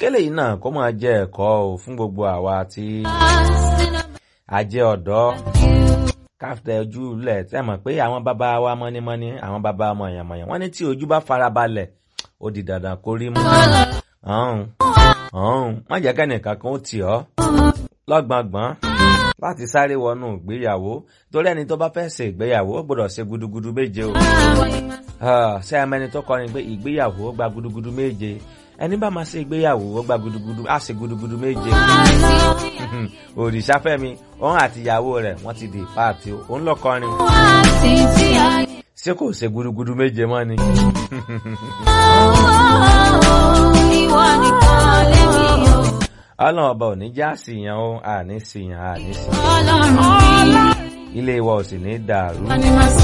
kélé yìí náà kó máa jẹ́ ẹ̀kọ́ o fún gbogbo àwa tí a jẹ́ ọ̀dọ́ káfíńtà ojú lẹ̀ tí a mọ̀ pé àwọn bàbá wa mọ́nímọ́ní àwọn bàbá mọ̀yànmọ̀yàn wọ́n ní tí ojú bá farabalẹ̀ ó di dandan kó rí mú. ọ̀hún ọ̀hún má jẹ́ kẹ́nìkan kan ó tì ọ́ lọ́gbọ̀ngbọ̀n láti sáré wọnú ìgbéyàwó torí ẹni tó bá fẹ́ ṣe ìgbéyàwó ó gbọ́dọ̀ ṣe gudugudu méje o. ṣé ẹ mẹ́ni tó kọrin pé ìgbéyàwó gba gudugudu méje ẹni bá máa ṣe ìgbéyàwó ó gba gudugudu á ṣe gudugudu méje. òrìṣàfẹ́mi òun àti ìyàwó rẹ̀ wọ́n ti di páàtì o òun lọ kọrin. ṣé kò ṣe gudugudu méje mọ́ ni. ìwọ nìkan lèmi o. ọlọ́run ọba ò ní já síyàn o àní síyàn àní síyàn ọlọ́run mi. ilé wa ò sì ní dàrú. Wọ́n ní máa